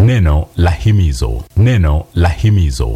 Neno la himizo, neno la himizo.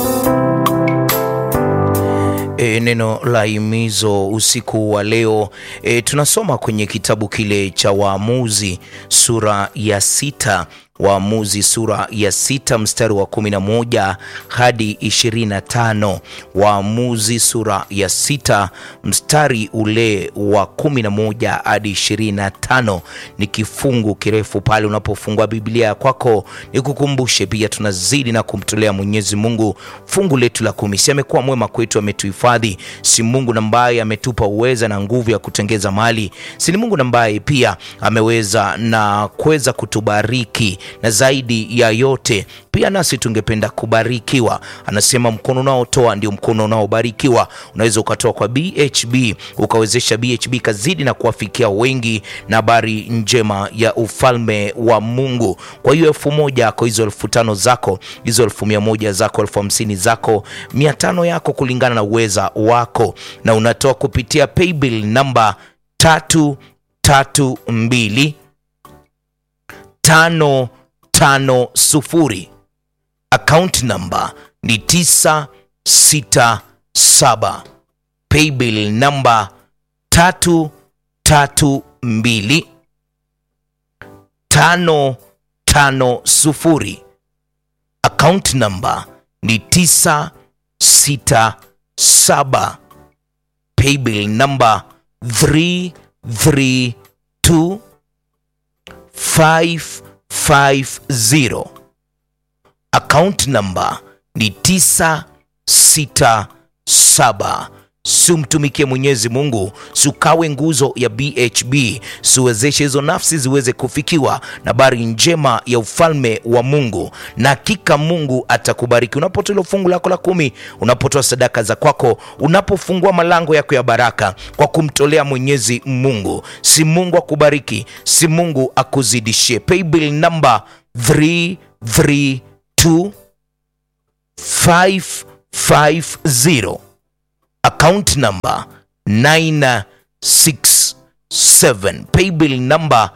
E, neno la himizo usiku wa leo e, tunasoma kwenye kitabu kile cha Waamuzi sura ya sita Waamuzi sura ya sita mstari wa kumi na moja hadi ishirini na tano Waamuzi sura ya sita mstari ule wa kumi na moja hadi ishirini na tano Ni kifungu kirefu pale. Unapofungua Biblia kwako, nikukumbushe pia tunazidi na kumtolea Mwenyezi Mungu fungu letu la kumi. Si amekuwa mwema kwetu, ametuhifadhi. Si Mungu ambaye ametupa uweza na nguvu ya kutengeza mali. Si ni Mungu ambaye pia ameweza na kuweza kutubariki na zaidi ya yote pia nasi tungependa kubarikiwa. Anasema mkono unaotoa ndio mkono unaobarikiwa. Unaweza ukatoa kwa BHB ukawezesha BHB kazidi na kuwafikia wengi na habari njema ya ufalme wa Mungu. Kwa hiyo elfu moja yako, hizo elfu tano zako, hizo elfu mia moja zako, elfu hamsini zako, mia tano yako, kulingana na uweza wako, na unatoa kupitia paybill namba tatu tatu mbili tano tano sufuri. Account number ni tisa sita saba. Paybill namba tatu tatu mbili tano tano sufuri. Account number ni tisa sita saba. Paybill namba three three two five 50 account number ni 967. Sumtumikie Mwenyezi Mungu, sukawe nguzo ya BHB, siwezeshe hizo nafsi ziweze kufikiwa na habari njema ya ufalme wa Mungu, na hakika Mungu atakubariki unapotoa fungu lako la kumi, unapotoa sadaka za kwako, unapofungua malango yako ya baraka kwa kumtolea Mwenyezi Mungu. Si Mungu akubariki, si Mungu akuzidishie. Paybill number 332 550 account number 967 paybill number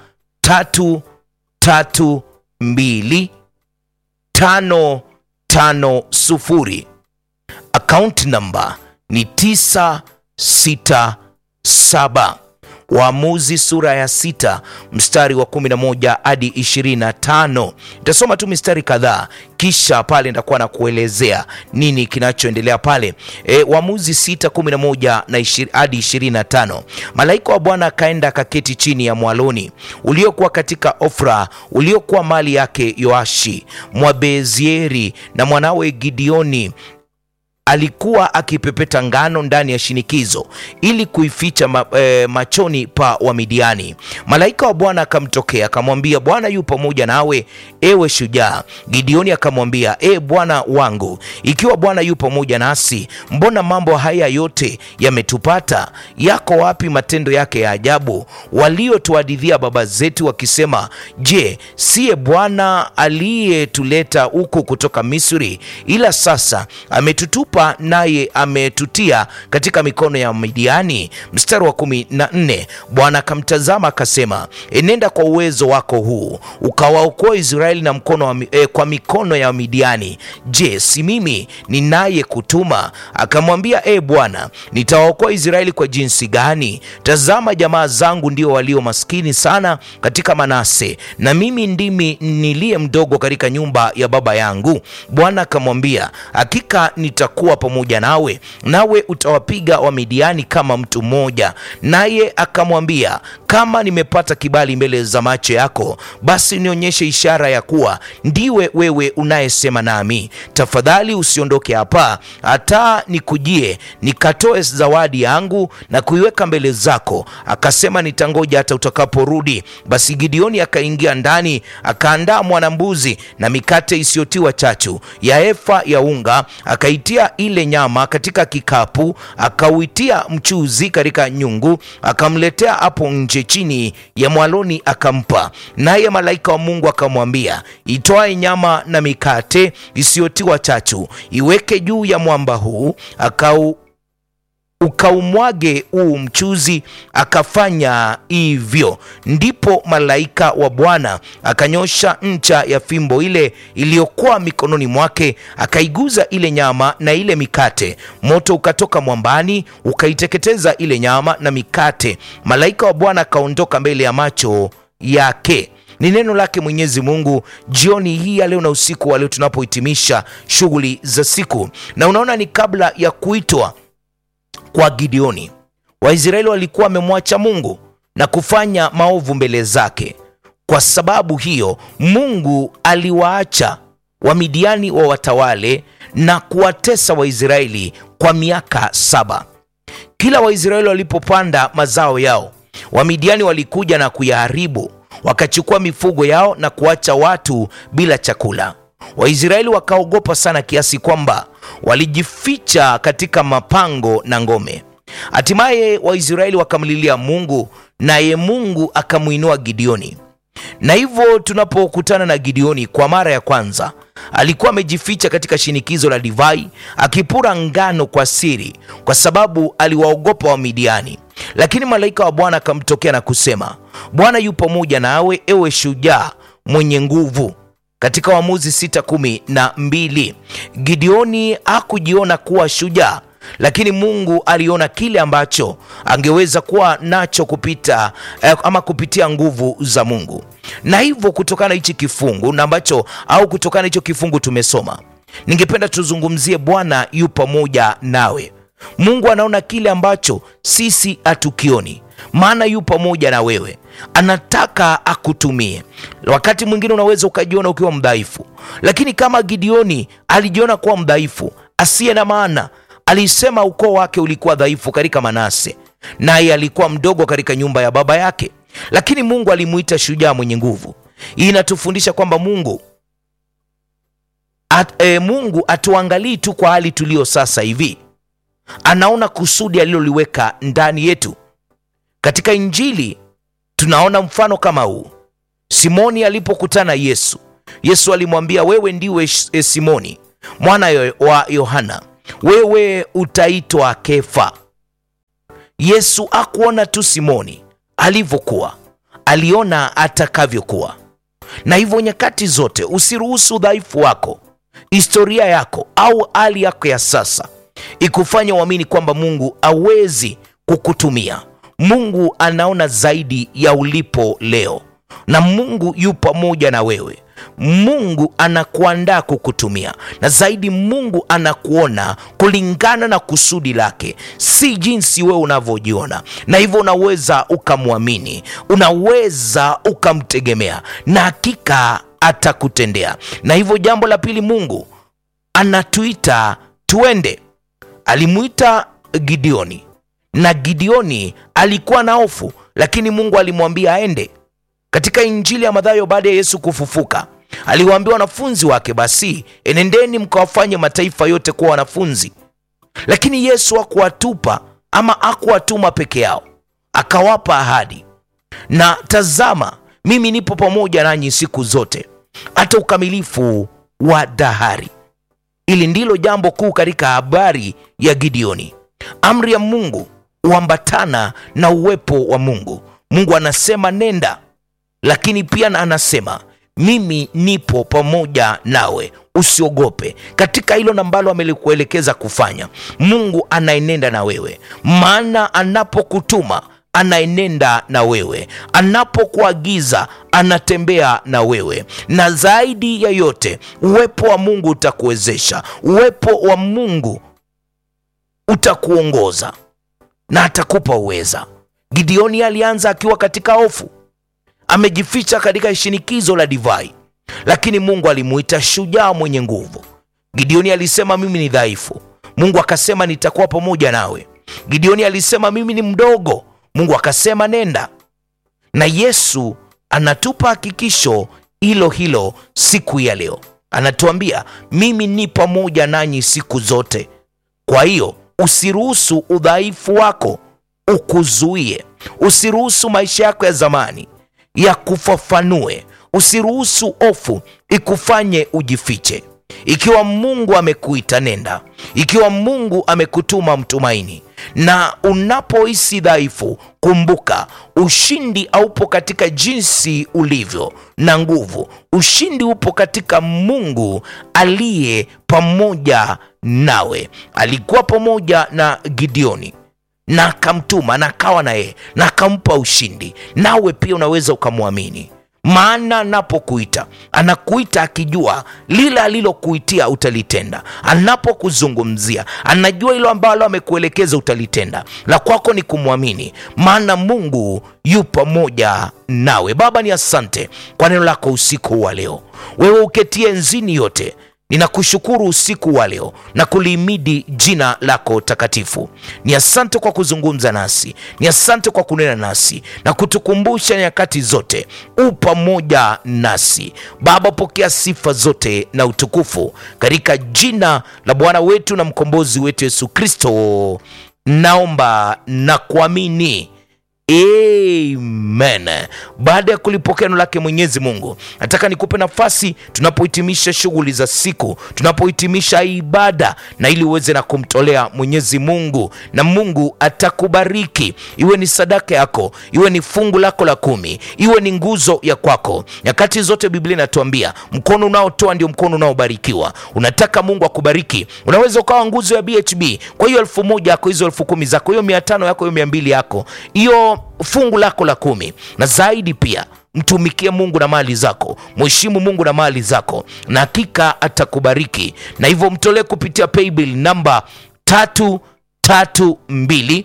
332 550 account number ni 967 Waamuzi sura ya sita mstari wa 11 hadi 25. Nitasoma tu mistari kadhaa, kisha pale nitakuwa na kuelezea nini kinachoendelea pale. E, Waamuzi sita 11 na hadi 25. Malaika wa Bwana akaenda akaketi chini ya mwaloni uliokuwa katika Ofra, uliokuwa mali yake Yoashi Mwabezieri, na mwanawe Gideoni alikuwa akipepeta ngano ndani ya shinikizo ili kuificha ma, e, machoni pa Wamidiani. Malaika wa Bwana akamtokea akamwambia, Bwana yu pamoja nawe, ewe shujaa. Gideoni akamwambia, e Bwana wangu, ikiwa Bwana yu pamoja nasi, mbona mambo haya yote yametupata? Yako wapi matendo yake ya ajabu waliotuhadithia baba zetu wakisema, je, siye Bwana aliyetuleta huku kutoka Misri? Ila sasa ametutupa naye ametutia katika mikono ya Midiani. Mstari wa kumi na nne Bwana akamtazama akasema, enenda kwa uwezo wako huu ukawaokoa Israeli na mkono wa, eh, kwa mikono ya Midiani. Je, si mimi ninaye kutuma? Akamwambia, e Bwana, nitawaokoa Israeli kwa jinsi gani? Tazama, jamaa zangu ndio walio maskini sana katika Manase, na mimi ndimi niliye mdogo katika nyumba ya baba yangu. Bwana akamwambia, hakika nitakuwa pamoja nawe, nawe utawapiga Wamidiani kama mtu mmoja. Naye akamwambia, kama nimepata kibali mbele za macho yako, basi nionyeshe ishara ya kuwa ndiwe wewe unayesema nami. Tafadhali usiondoke hapa hata nikujie nikatoe zawadi yangu na kuiweka mbele zako. Akasema, nitangoja hata utakaporudi. Basi Gideoni akaingia ndani, akaandaa mwanambuzi na mikate isiyotiwa chachu ya efa ya unga, akaitia ile nyama katika kikapu, akauitia mchuzi katika nyungu, akamletea hapo nje chini ya mwaloni, akampa. Naye malaika wa Mungu akamwambia, itwae nyama na mikate isiyotiwa chachu, iweke juu ya mwamba huu, akau ukaumwage huu mchuzi. Akafanya hivyo. Ndipo malaika wa Bwana akanyosha ncha ya fimbo ile iliyokuwa mikononi mwake, akaiguza ile nyama na ile mikate. Moto ukatoka mwambani ukaiteketeza ile nyama na mikate. Malaika wa Bwana akaondoka mbele ya macho yake. Ni neno lake Mwenyezi Mungu jioni hii ya leo na usiku wa leo tunapohitimisha shughuli za siku. Na unaona, ni kabla ya kuitwa kwa Gideoni, Waisraeli walikuwa wamemwacha Mungu na kufanya maovu mbele zake. Kwa sababu hiyo, Mungu aliwaacha Wamidiani wa watawale na kuwatesa Waisraeli kwa miaka saba. Kila Waisraeli walipopanda mazao yao, Wamidiani walikuja na kuyaharibu, wakachukua mifugo yao na kuacha watu bila chakula. Waisraeli wakaogopa sana kiasi kwamba walijificha katika mapango na ngome. Hatimaye Waisraeli wakamlilia Mungu, naye Mungu akamwinua Gideoni. Na hivyo tunapokutana na Gideoni kwa mara ya kwanza, alikuwa amejificha katika shinikizo la divai, akipura ngano kwa siri, kwa sababu aliwaogopa Wamidiani. Lakini malaika wa Bwana akamtokea na kusema, Bwana yu pamoja nawe, ewe shujaa mwenye nguvu. Katika Waamuzi sita kumi na mbili Gideoni hakujiona kuwa shujaa, lakini Mungu aliona kile ambacho angeweza kuwa nacho kupita eh, ama kupitia nguvu za Mungu. Na hivyo kutokana na hichi kifungu na ambacho au kutokana na hicho kifungu tumesoma, ningependa tuzungumzie Bwana yu pamoja nawe. Mungu anaona kile ambacho sisi hatukioni, maana yu pamoja na wewe, anataka akutumie. Wakati mwingine unaweza ukajiona ukiwa mdhaifu, lakini kama Gideoni alijiona kuwa mdhaifu asiye na maana, alisema ukoo wake ulikuwa dhaifu katika Manase, naye alikuwa mdogo katika nyumba ya baba yake, lakini Mungu alimuita shujaa mwenye nguvu. Hii inatufundisha kwamba Mungu at, e, Mungu atuangalii tu kwa hali tulio sasa hivi anaona kusudi aliloliweka ndani yetu. Katika Injili tunaona mfano kama huu. Simoni alipokutana Yesu, Yesu alimwambia wewe ndiwe e, Simoni mwana wa Yohana, wewe utaitwa Kefa. Yesu akuona tu Simoni alivyokuwa, aliona atakavyokuwa. Na hivyo nyakati zote usiruhusu udhaifu wako, historia yako au hali yako ya sasa ikufanya uamini kwamba Mungu hawezi kukutumia. Mungu anaona zaidi ya ulipo leo, na Mungu yu pamoja na wewe. Mungu anakuandaa kukutumia, na zaidi Mungu anakuona kulingana na kusudi lake, si jinsi wewe unavyojiona. Na hivyo unaweza ukamwamini, unaweza ukamtegemea, na hakika atakutendea. Na hivyo jambo la pili, Mungu anatuita tuende Alimwita Gideoni na Gideoni alikuwa na hofu, lakini Mungu alimwambia aende. Katika Injili ya Mathayo, baada ya Yesu kufufuka, aliwaambia wanafunzi wake, basi enendeni mkawafanye mataifa yote kuwa wanafunzi. Lakini Yesu hakuwatupa ama hakuwatuma peke yao, akawapa ahadi, na tazama, mimi nipo pamoja nanyi siku zote hata ukamilifu wa dahari. Hili ndilo jambo kuu katika habari ya Gideoni. Amri ya Mungu huambatana na uwepo wa Mungu. Mungu anasema nenda, lakini pia anasema mimi nipo pamoja nawe, usiogope. Katika hilo ambalo amelikuelekeza kufanya, Mungu anaenenda na wewe, maana anapokutuma anaenenda na wewe, anapokuagiza anatembea na wewe, na zaidi ya yote, uwepo wa Mungu utakuwezesha, uwepo wa Mungu utakuongoza na atakupa uweza. Gideoni alianza akiwa katika hofu, amejificha katika shinikizo la divai, lakini Mungu alimuita shujaa mwenye nguvu. Gideoni alisema mimi ni dhaifu, Mungu akasema nitakuwa pamoja nawe. Gideoni alisema mimi ni mdogo, Mungu akasema nenda. Na Yesu anatupa hakikisho hilo hilo siku ya leo, anatuambia mimi ni pamoja nanyi siku zote. Kwa hiyo usiruhusu udhaifu wako ukuzuie, usiruhusu maisha yako ya zamani yakufafanue, usiruhusu hofu ikufanye ujifiche. Ikiwa Mungu amekuita nenda, ikiwa Mungu amekutuma mtumaini, na unapohisi dhaifu kumbuka ushindi haupo katika jinsi ulivyo na nguvu ushindi upo katika mungu aliye pamoja nawe alikuwa pamoja na gideoni na akamtuma na akawa na yeye na akampa ushindi nawe pia unaweza ukamwamini maana anapokuita anakuita akijua lile alilokuitia utalitenda anapokuzungumzia anajua hilo ambalo amekuelekeza utalitenda la kwako ni kumwamini maana mungu yu pamoja nawe baba ni asante kwa neno lako usiku wa leo wewe uketie nzini yote ninakushukuru usiku wa leo na kulihimidi jina lako takatifu ni asante kwa kuzungumza nasi ni asante kwa kunena nasi na kutukumbusha nyakati zote u pamoja nasi baba pokea sifa zote na utukufu katika jina la bwana wetu na mkombozi wetu yesu kristo naomba na kuamini amen baada ya kulipokea neno lake mwenyezi mungu nataka nikupe nafasi tunapohitimisha shughuli za siku tunapohitimisha ibada na ili uweze na kumtolea mwenyezi mungu na mungu atakubariki iwe ni sadaka yako iwe ni fungu lako la kumi iwe ni nguzo ya kwako nyakati zote biblia inatuambia mkono unaotoa ndio mkono unaobarikiwa unataka mungu akubariki unaweza ukawa nguzo ya bhb kwa hiyo elfu moja yako hizo elfu kumi zako hiyo mia tano yako hiyo mia mbili yako hiyo fungu lako la kumi na zaidi pia mtumikie mungu na mali zako mheshimu mungu na mali zako na hakika atakubariki na hivyo mtolee kupitia paybill namba tatu tatu mbili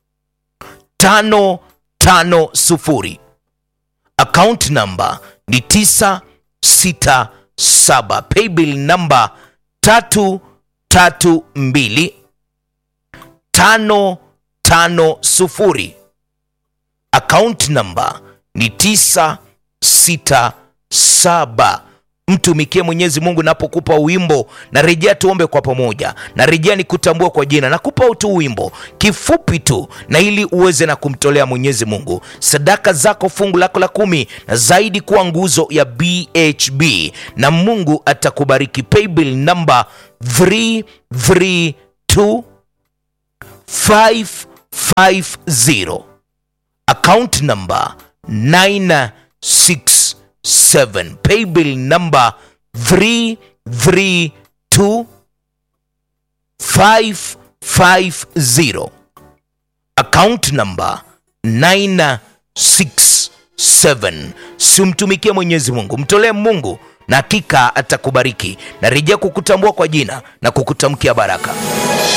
tano tano sufuri account namba ni tisa sita saba paybill namba tatu tatu mbili tano tano sufuri account namba ni tisa sita saba mtumikie mwenyezi mungu napokupa wimbo na rejea tuombe kwa pamoja na rejea ni kutambua kwa jina nakupa tu wimbo kifupi tu na ili uweze na kumtolea mwenyezi mungu sadaka zako fungu lako la kumi na zaidi kuwa nguzo ya bhb na mungu atakubariki paybill namba 332 550 account number 967 paybill number 332 550 account number 967 simtumikie mwenyezi mungu mtolee mungu na hakika atakubariki na rejea kukutambua kwa jina na kukutamkia baraka